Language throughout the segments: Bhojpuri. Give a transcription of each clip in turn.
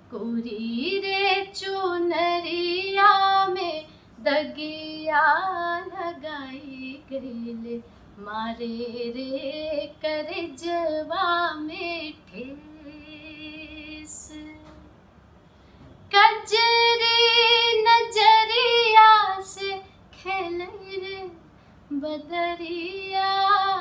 कोरी रे चुनरिया में दगिया लगाई गईले मारे रे करजवा में ठेस कजरी नजरिया से खेल रे बदरिया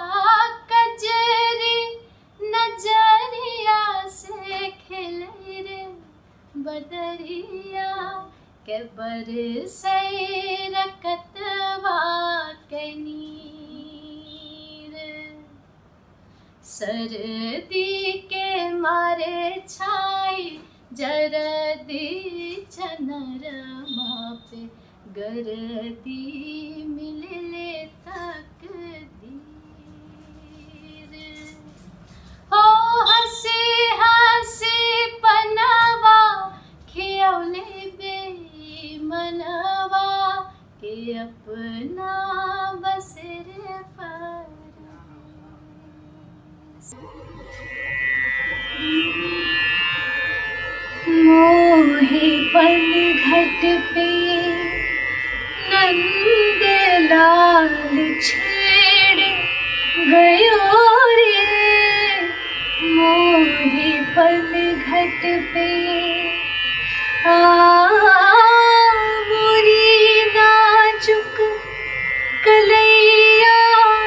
कजरी नजरिया से खेल रे बदरिया के बरसे रकतवा के नीर सर्दी के मारे छाई जरदी चनरमा पे गरदी मिलले तक दीर हो हंसी हंसी पनवा खियौले बे मनवा के अपना बसर पर मोहे पन घट पे नंद लाल छेड़ गयो रे मोहे पन घट पे आ मोरी नाजुक कलैया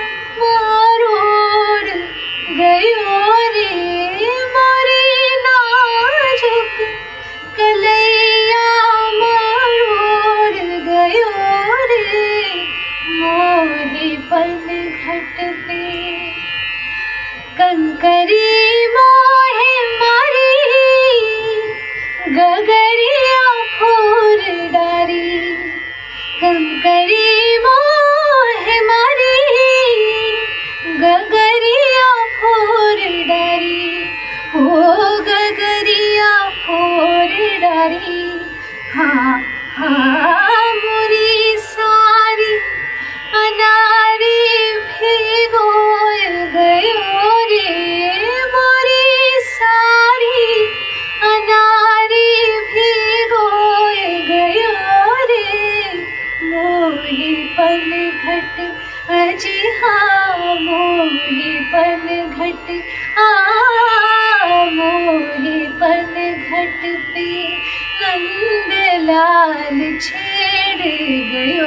मारोड़ गयो रे मोरी नाजुक कलैया मारोड़ गयो रे मोहे पन घट पे कंकरी मोहे मारी गगरिया फोर डारी कंकरी मोहे मारी गगरिया फोर डारी ओ गगरिया फोर डारी हाँ हाँ मुरी सारी अनारी भिगो गयो रे मोरी सारी अनारी भिगो गयो रे मोहे पन घट अजी हाँ मोहे पन घट आ मोहे पन घट पे नंद लाल छेड़ गयो